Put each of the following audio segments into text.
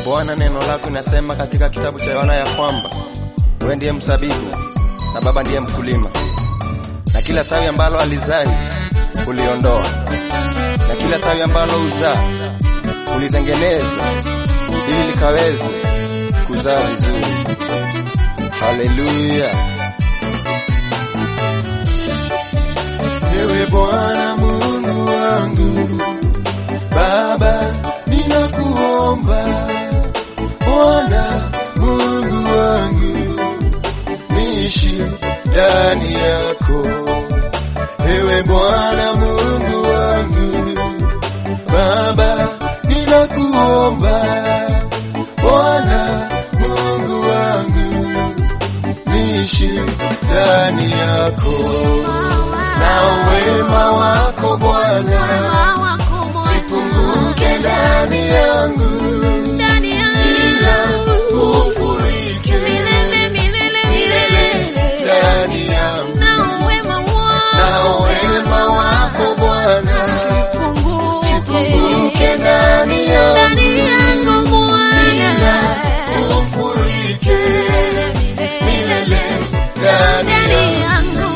Bwana, neno lako linasema katika kitabu cha Yohana ya kwamba wewe ndiye mzabibu na Baba ndiye mkulima, na kila tawi ambalo alizai uliondoa, na kila tawi ambalo uzaa ulitengeneza ili likaweze kuzaa vizuri. Haleluya! Ewe Bwana Mungu wangu, Baba ninakuomba, Bwana Mungu wangu, niishi ndani yako. Ewe Bwana Mungu wangu, Baba ninakuomba, Bwana Mungu wangu, niishi ndani yako na wema wako Bwana sipunguke ndani yangu, ila ufurike milele ndani yangu, na wema wako Bwana sipunguke ndani yangu, ila ufurike milele ndani yangu.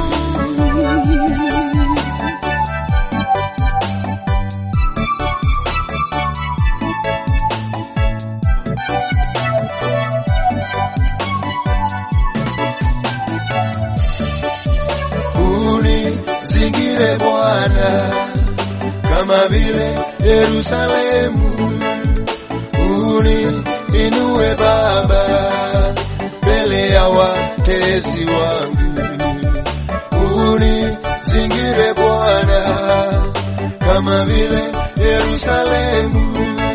Unizingire Bwana kama vile Yerusalemu, uniinue Baba mbele ya watesi wangu, unizingire Bwana kama vile Yerusalemu,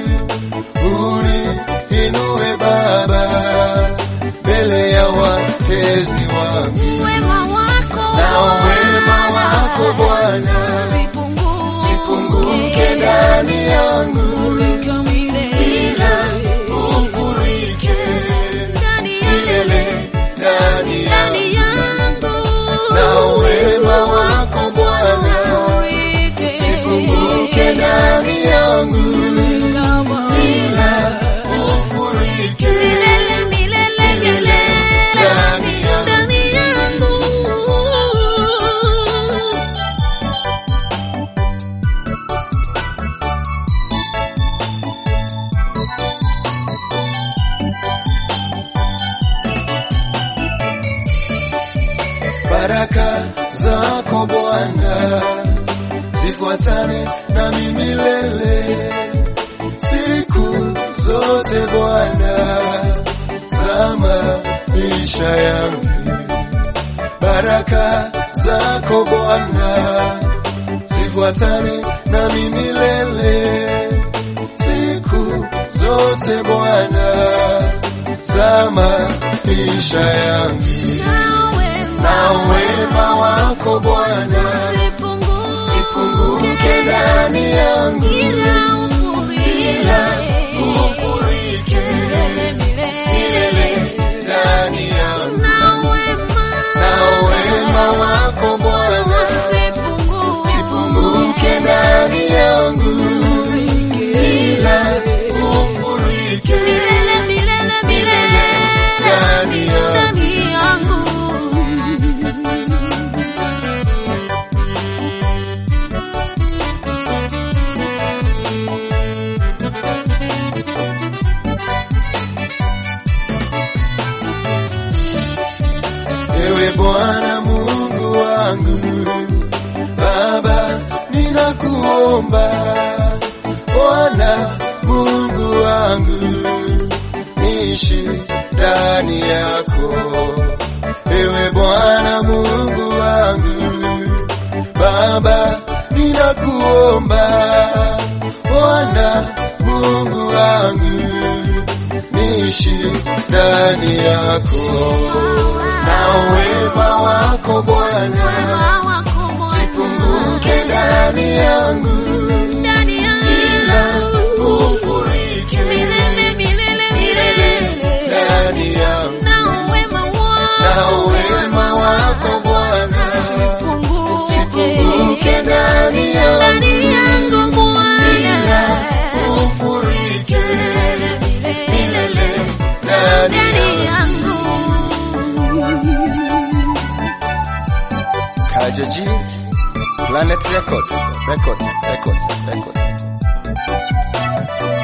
uniinue Baba mbele ya watesi wangu na wema wako Bwana sipunguke ndani yangu, ila ufurike milele ndani yangu, na wema wako Bwana sipunguke ndani yangu, ila ufurike milele ndani yangu. baraka zako Bwana zifuatane nami milele, siku zote Bwana za maisha yangu. Baraka zako Bwana zifuatane nami milele, siku zote Bwana za maisha yangu na wema wako Bwana sipunguke ndani yangu, ila ufurike milele ndani yangu, na wema wako Bwana sipunguke ndani yangu, ila ufurike milele ndani yangu. Ewe Bwana Mungu wangu, Baba ninakuomba, Bwana Mungu wangu, niishi ndani yako. Ewe Bwana Mungu wangu, Baba ninakuomba, Bwana Mungu wangu, niishi ndani yako na wema wako Bwana sipunguke ndani yangu, ila ufurike milele ndani yangu, na wema wako Bwana sipunguke ndani yangu, ila ufurike Majo G, Planet Records, Records, Records, Records.